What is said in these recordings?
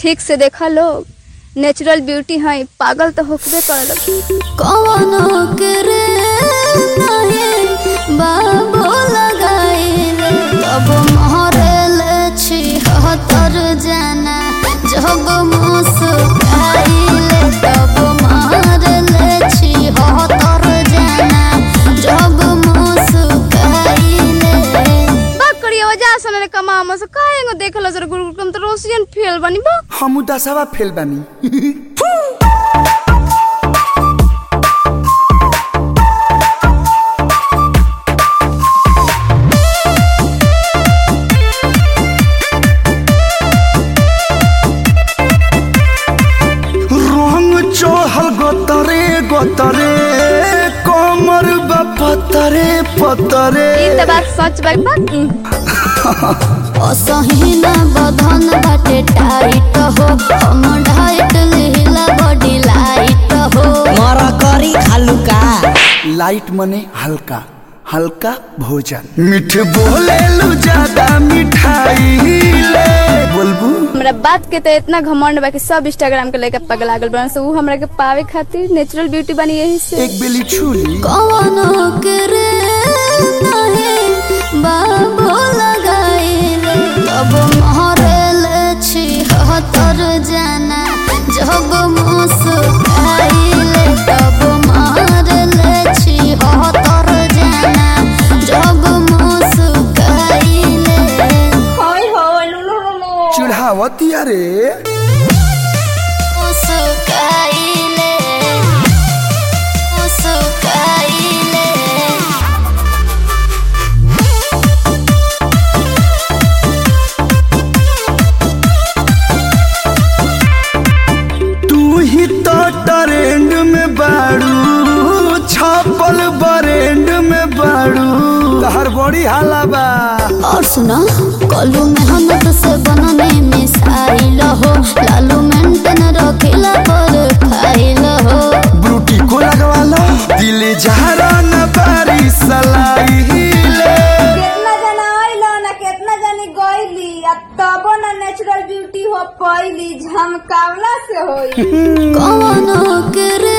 ठीक से देखा लोग नेचुरल ब्यूटी है पागल तो होकबे करे कवनो करे नहीं बाबो लगाइले तब महरेले छी हतर जाना जब मुस्काइले तब महरेले छी हतर जाना जब मुस्काइले बात करिए वजह से ने कमा हम से काहेंगो देखला जरा गुरु कम तो रोसियन फेल बनी बा हम दसवा फेल बानी रंग चढ़ल गोतरे गोतरे कमर बा पतरे पतरे ई त बात सच बा बा असहिना बधन बाटे टाइट हो हम डाइट लिहिला बॉडी लाइट हो मर करी खालू का लाइट मने हल्का हल्का भोजन मीठ बोले लू ज्यादा मिठाई ले बोलबू हमरा बात के तो इतना घमंड बा कि सब इंस्टाग्राम के लेके पगला गल बन से ऊ हमरा के पावे खातिर नेचुरल ब्यूटी बनी यही से एक बेली छुली कवनो करे नहीं बाबो लगाइले तब महरेले छी हतर जाना जब मुस्काइले तब महरेले छी हतर जाना जब मुस्काइले चिढ़ावती अरे मुस्काइले मुस्काइले तू ही तो ट्रेंड में बाड़ू छापल बरेंड में बाड़ू तहर बड़ी हाला बा और सुना कलू मेहनत से बनने मिसाइल हो लालू मेंटेन रखिला पर खाइल हो ब्रूटी को लगवा लो दिल जहरा न बारी सलाई ले केतना जना आइल ना केतना जनी गइली आ तबो ना नेचुरल ब्यूटी हो पइली झमकावला से होई कवनो करे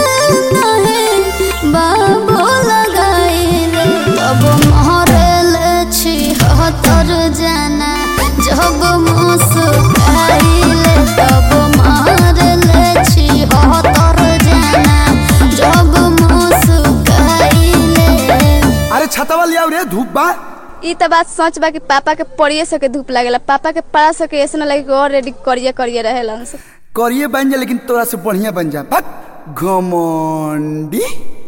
नहीं बाबो लगाइले तब महरेले छी हतर जाना जब मुस्काइले तब महरेले छी हतर जाना जब मुस्काइले अरे छतवा लिया रे धूप बा ई त बात सच बा कि पापा के पड़िए सके धूप लागेला पापा के पड़ा सके ऐसे ना लगे कि और रेडी करिए करिए रहेला करिए बन जा लेकिन तोरा से बढ़िया बन जा बक घमंडी